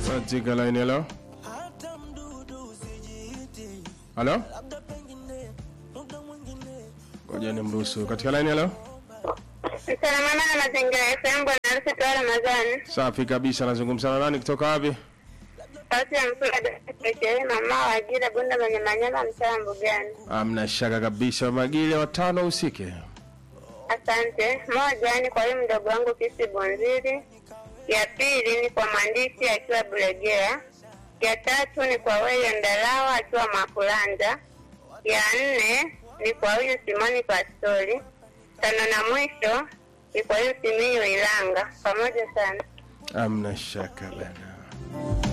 katika line halo halo ngoja ni mruhusu katika line halo Msalamana na mazingira FM bwana harusi toa Ramadhani. safi kabisa nazungumza na nani kutoka wapi Sauti ya mkula dakika mama wa ajira bunda mwenye manyama mtaa mbugani. amna shaka kabisa magile watano usike Asante. Moja ni kwa huyu mdogo wangu Kisi Bonziri. Ya pili ni kwa mwandishi akiwa Bulegea. Ya tatu ni kwa wewe Ndalawa akiwa Makulanda. Ya nne ni kwa huyu Simoni Pastori. Tano na mwisho ni kwa huyu Simiyu Ilanga. Pamoja sana. amna shaka bana